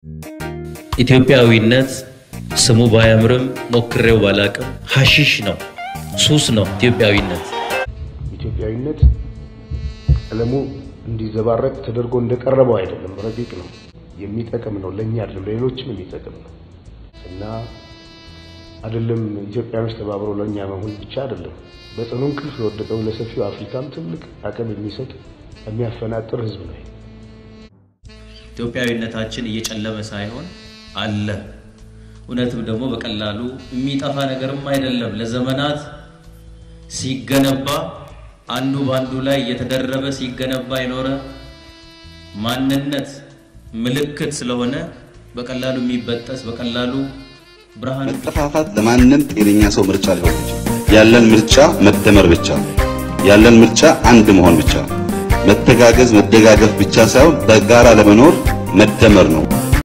ኢትዮጵያዊነት ስሙ ባያምርም ሞክሬው ባላቅም ሀሺሽ ነው፣ ሱስ ነው ኢትዮጵያዊነት። ኢትዮጵያዊነት ቀለሙ እንዲዘባረቅ ተደርጎ እንደቀረበው አይደለም፣ ረቂቅ ነው፣ የሚጠቅም ነው፣ ለእኛ አይደለም ለሌሎችም የሚጠቅም ነው እና አይደለም ኢትዮጵያኖች ተባብረው ለእኛ መሆን ብቻ አይደለም፣ በጽኑ እንቅልፍ ለወደቀው ለሰፊው አፍሪካም ትልቅ አቅም የሚሰጥ የሚያፈናጥር ህዝብ ነው። ኢትዮጵያዊነታችን እየጨለመ ሳይሆን አለ። እውነትም ደግሞ በቀላሉ የሚጠፋ ነገርም አይደለም። ለዘመናት ሲገነባ አንዱ በአንዱ ላይ እየተደረበ ሲገነባ የኖረ ማንነት ምልክት ስለሆነ በቀላሉ የሚበጠስ በቀላሉ ብርሃን መጠፋፋት ለማንም ጤነኛ ሰው ምርጫ ሊሆን ይችላል። ያለን ምርጫ መደመር ብቻ ነው። ያለን ምርጫ አንድ መሆን ብቻ ነው። መተጋገዝ፣ መደጋገፍ ብቻ ሳይሆን በጋራ ለመኖር መደመር ነው